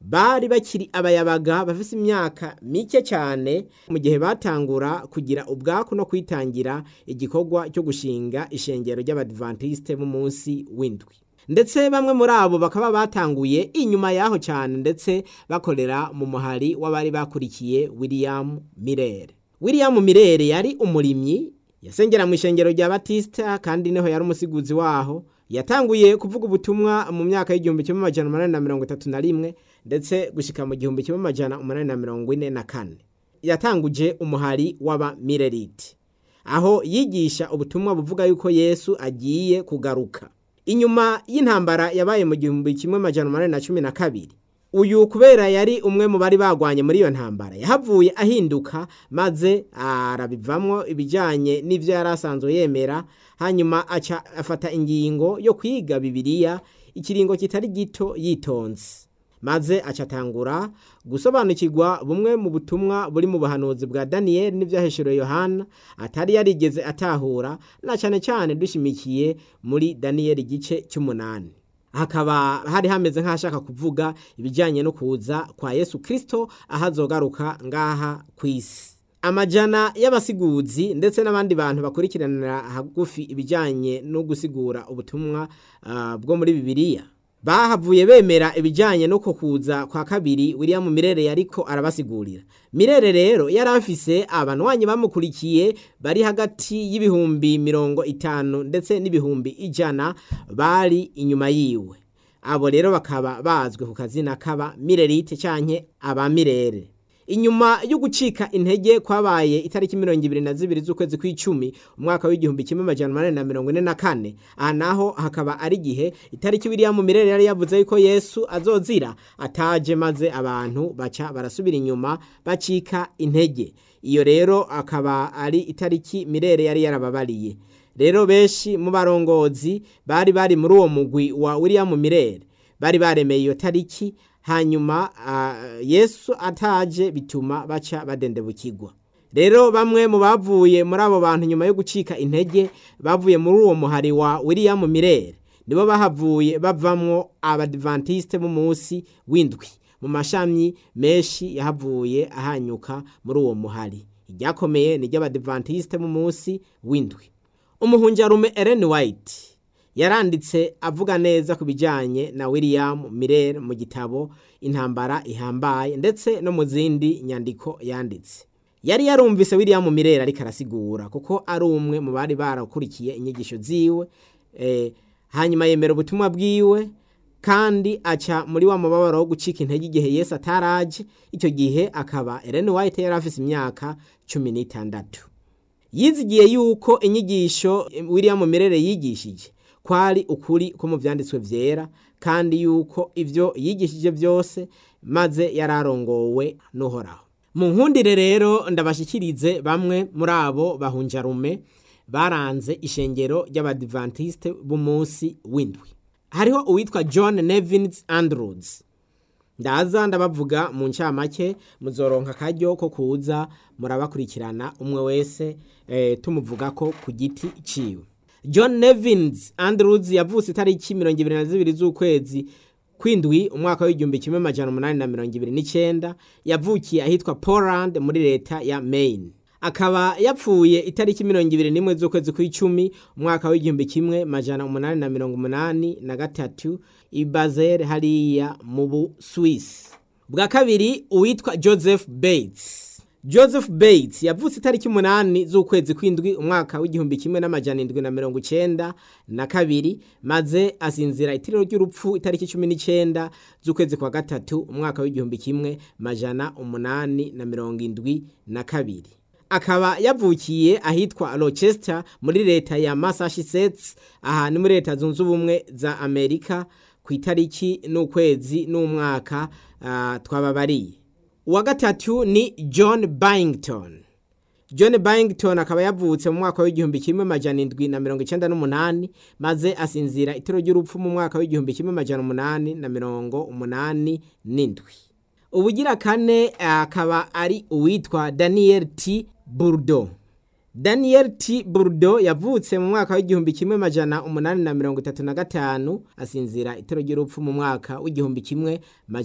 bari bakiri abayabaga bafise imyaka mike cyane mu gihe batangura kugira ubwaku no kwitangira igikorwa cyo gushinga ishengero ry'abadivantiste b'umunsi w'indwi ndetse bamwe muri abo bakaba batanguye inyuma yaho cyane ndetse bakorera mu muhari w'abari bakurikiye william mirere william mirere yari umurimyi yasengera mu ishengero rya batista kandi niho yari umusiguzi waho yatanguye kuvuga ubutumwa mu myaka y'igihumbi kimwe amajana umunani na mirongo itatu na rimwe ndetse gushika mu gihumbi kimwe amajana umunani na mirongo ine na kane yatanguje umuhari w'abamireriti aho yigisha ubutumwa buvuga yuko yesu agiye kugaruka inyuma y'intambara yabaye mu gihumbi kimwe amajana umunani na cumi na kabiri uyu kubera yari umwe mu bari bagwanye muri iyo ntambara yahavuye ahinduka maze arabivamwo ibijyanye n'ibyo yari asanzwe yemera hanyuma aca afata ingingo yo kwiga bibiliya ikiringo kitari gito yitonze maze acatangura gusobanukirwa bumwe mu butumwa buri mu buhanuzi bwa daniyeli n'ibyaheshuriwe yohana atari yarigeze atahura na cyane cyane dushimikiye muri daniyeli igice cy'umunani hakaba hari hameze nk'ashaka kuvuga ibijyanye no kuza kwa yesu kirisito aho azogaruka ngaha ku isi amajana y'abasiguzi ndetse n'abandi bantu bakurikiranira hagufi ibijyanye no gusigura ubutumwa bwo muri bibiliya bahavuye bemera ibijyanye no kuza kwa kabiri william mirere yariko arabasigurira mirere rero yari afise abanwanyi bamukurikiye bari hagati y'ibihumbi mirongo itanu ndetse n'ibihumbi ijana bari inyuma yiwe abo rero bakaba bazwi ku kazina kaba mirerite canke abamirere inyuma yo gucika intege kwabaye itariki mirongo ibiri na zibiri z'ukwezi kw'icumi umwaka w'igihumbi kimwe amajana umunani na mirongo ine na kane aha naho hakaba ari igihe itariki william mirere yari yavuze yuko yesu azozira ataje maze abantu baca barasubira inyuma bacika intege iyo rero akaba ari itariki mirere yari yarababariye rero benshi mu barongozi bari bari muri uwo mugwi wa william mirere bari baremeye iyo tariki hanyuma yesu ataje bituma baca badendebukirwa rero bamwe mu bavuye muri abo bantu nyuma yo gucika intege bavuye muri uwo muhari wa william mirere nibo bahavuye bavamwo abadivantisite b'umunsi w'indwi mu mashami menshi yahavuye ahanyuka muri uwo muhari iryakomeye ni iry'abadivantisite b'umunsi w'indwi umuhunjarume Ellen White yaranditse avuga neza ku bijyanye na william mirere mu gitabo intambara ihambaye ndetse no mu zindi nyandiko yanditse yari yarumvise william mirere ariko arasigura kuko ari umwe mu bari barakurikiye inyigisho ziwe hanyuma yemera ubutumwa bwiwe kandi aca muri wa mubabaro wo gucika intege igihe yesu ataraje icyo gihe akaba Ellen White yari afite imyaka cumi n'itandatu yizigiye yuko inyigisho william mirere yigishije kwari ukuri ko mu byanditswe byera kandi yuko ibyo yigishije byose maze yararongowe n'uhoraho mu nkundire rero ndabashyikirize bamwe muri abo bahunjarume baranze ishengero ry'abadivantisite b'umunsi w'indwi hariho uwitwa john nevins andrews ndaza ndabavuga mu ncamake muzoronka akaryo ko kuza murabakurikirana umwe wese tumuvuga ko ku giti ciwe john nevins andrews yavutse itariki mirongo ibiri na zibiri z'ukwezi kwindwi umwaka w'igihumbi kimwe amajana umunani na mirongo ibiri n'icyenda yavukiye ahitwa poland muri leta ya maine akaba yapfuye itariki mirongo ibiri n'imwe z'ukwezi kw'icumi umwaka w'igihumbi kimwe majana umunani na mirongo umunani na gatatu i Basel hariya mu Busuwisi bwa kabiri uwitwa Joseph Bates Joseph Bates yavutse itariki umunani z'ukwezi kw'indwi umwaka w'igihumbi kimwe n'amajana indwi na mirongo icenda na kabiri maze asinzira itiriro ry'urupfu itariki cumi n'icenda z'ukwezi kwa gatatu umwaka w'igihumbi kimwe majana umunani na mirongo indwi na kabiri akaba yavukiye ahitwa Rochester muri leta ya Massachusetts aha ni muri leta zunze ubumwe za Amerika ku itariki n'ukwezi n'umwaka uh, twababariye uwa gatatu ni John Byington John Byington akaba yavutse mu mwaka w'igihumbi kimwe majana indwi na mirongo icenda n'umunani maze asinzira itiro ry'urupfu mu mwaka w'igihumbi kimwe majana umunani na mirongo umunani n'indwi ubugira kane akaba ari uwitwa Daniel T Burdo Daniel T Burdo yavutse mu mwaka w'igihumbi kimwe majana umunani na mirongo itatu na gatanu asinzira itero ry'urupfu mu mwaka w'igihumbi kimwe